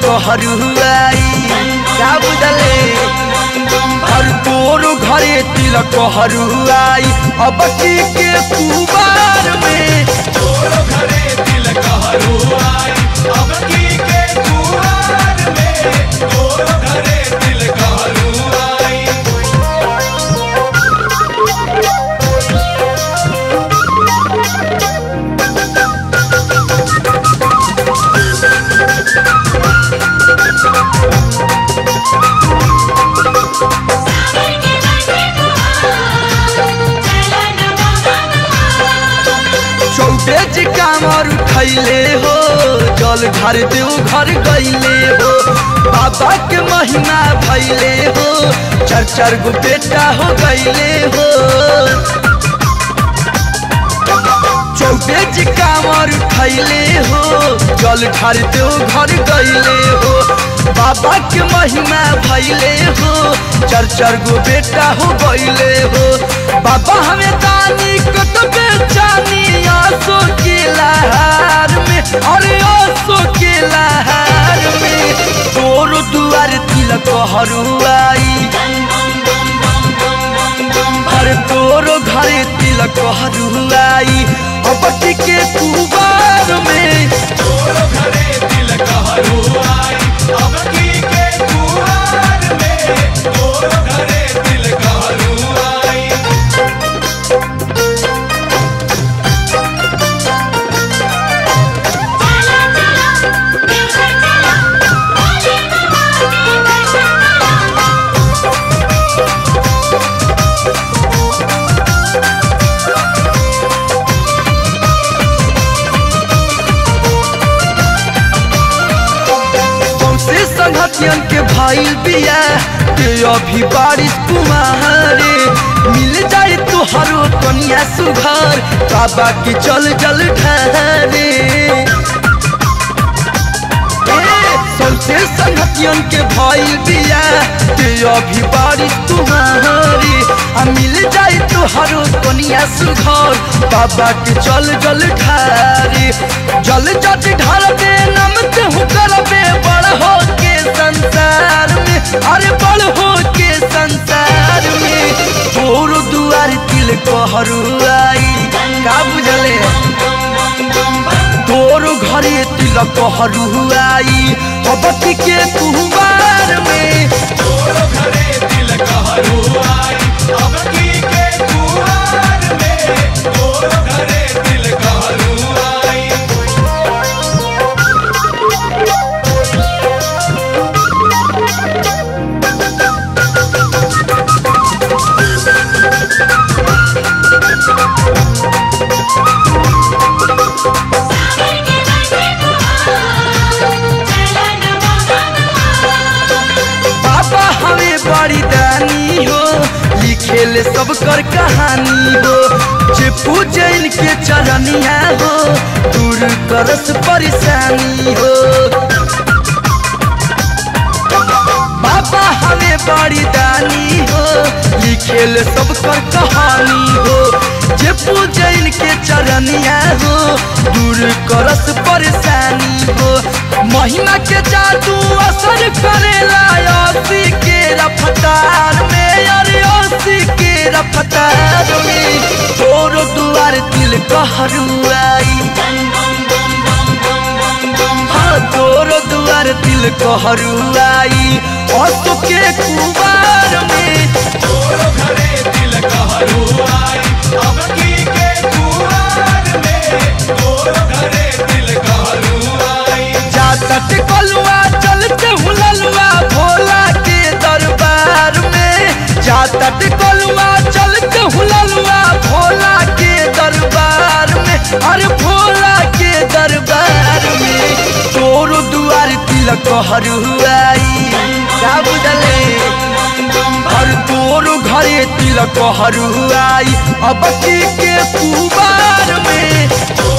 हरुआई का बुझले हर तोर घरे तिलक हरुआई अब की के कुबार में तोरो घरे तिलक हरुआई अब की के कुआर में तोरो घरे तिलक हरुआई चौबे जी कामर उठैले हो जल घर देव घर गईले हो बाबा के महिमा भैले हो चार चार गो बेटा हो गईले हो चौबे जी कामर उठैले हो जल घर देव घर गईले हो बाबा के महिमा भैले हो चार चार गो बेटा हो गईले हो बाबा हमें दानी कत बेचानी आसो के लहार में अरे आसो के लहार में तोर दुआर तिलक हरुआई हर तोरो घरे तिलक हरुआई अब के कुबार में तोरो घरे तिलक हरुआई अब की के कुआर में तोरो घरे तिलक हरुआई सौसे संगतियन के भाई बिया के अभी बारिश कुमारे मिल जाए तो हरो कनिया सुघर बाबा के चल जल ढारे सौसे संगतियन के भाई बिया के अभी बारिश तुम्हारी आ मिल जाए तो हरो कनिया सुघर बाबा के चल जल ढारे जल जट ढारबे नमते हूँ करबे बड़ हो के संसार में अरे बड़ हो के संसार में तोर दुआर तिल कहरुआई का बुझले तोर घरे तिलक हरुआई अबती के कुहबार में तोरो घरे तिलक हरुआई अब की के कुआर में तोरो घरे तिलक हरुआई बाबा हमें बड़ी दानी हो लिखेले सब कर कहानी हो जे पूजे इनके चरनिया हो दूर करस परेशानी हो बाबा हमें बड़ी दानी हो लिखेले सब कर कहानी हो जे पूजे इनके चरनिया हो दूर करस परेशानी हो महिमा के जादू असर करेला असी के रफ्तार में अरे असी के रफ्तार में तोर दुआर दिल कहरुआई हाँ तोर दुआर दिल कहरुआई असो के कुबार में तोरो घरे तिलक हरुआई अब की के कुआर में तोरो घरे तिलक हरुआई जातट कलुआ चलते हुललुआ भोला के दरबार में जातट कलुआ चलते हुललुआ भोला के दरबार में अरे भोला के दरबार में तोर दुआर तिलक हरुआई का बुझले हर तोर घरे तिलक हरुआई अब की के कुबार में तोरो